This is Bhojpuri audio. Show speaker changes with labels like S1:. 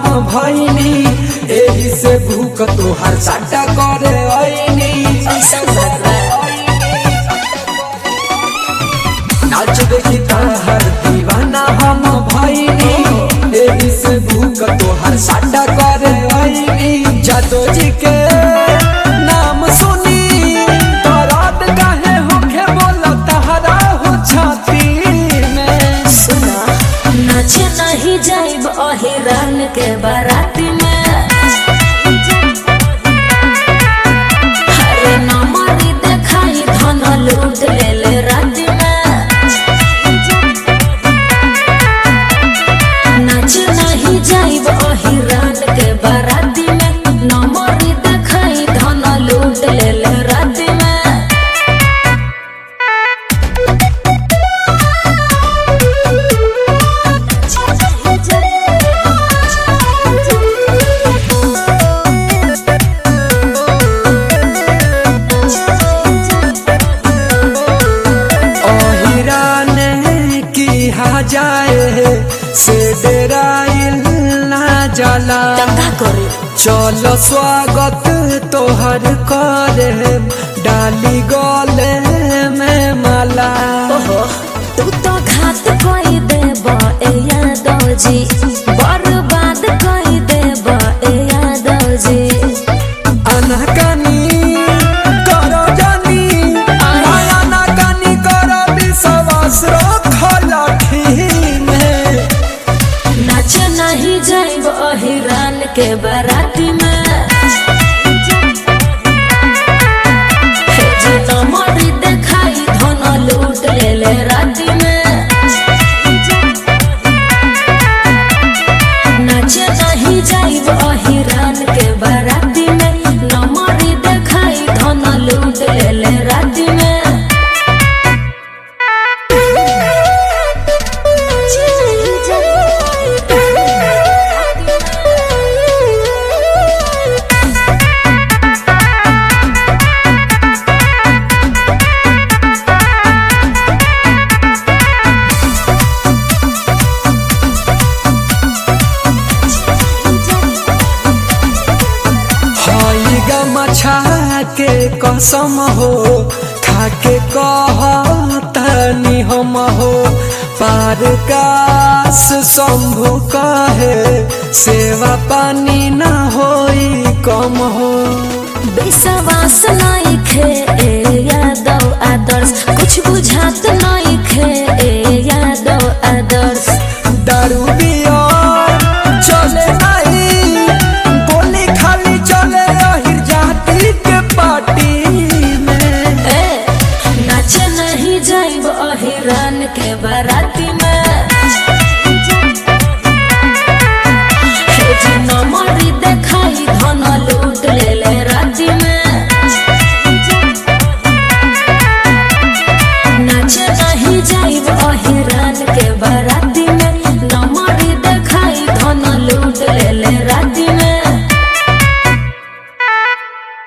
S1: हम भइनी एही से भूख तोहर साटा करे आईनी
S2: ऐसा बात बा
S1: नाच देखी तहर दीवाना हम भइनी एही से भूख तोहर साटा करे आईनी जादो जी के नाम सुनी तोरात काहे होखे बोला तहरा हो छाती में
S2: सुना नाच नहीं जाइब अहिरान के बाराती में हरे नमरी देखाई धन लूट ले ले राती में नाच नहीं जाइब अहिरान के बाराती में नमरी देखाई धन लूट ले ले राती में
S1: ओहिराने की हा जाए से डेराइल ना जाला
S2: दंगा करे
S1: चलो स्वागत तोहर करे डाली गले में माला
S2: ओहो तू तो घात कोई देब ए यादव जी बर्बाद कोई देब ए यादव जी
S1: अनहकानी करो जानी माया ना कानी करो विश्वास रखल में
S2: नाच नहीं जाइब अहिरान के बाराती में हे जी नमरी देखाई धन लूट ले ले राती में नाच नहीं जाइब अहिरान के बाराती में नमरी देखाई धन लूट ले ले राती में
S1: हई गमछा के कसम हो खाके कहतनी हम हो पार कास शंभु कहे सेवा पानी ना होई कम हो
S2: विश्वास नहीं खे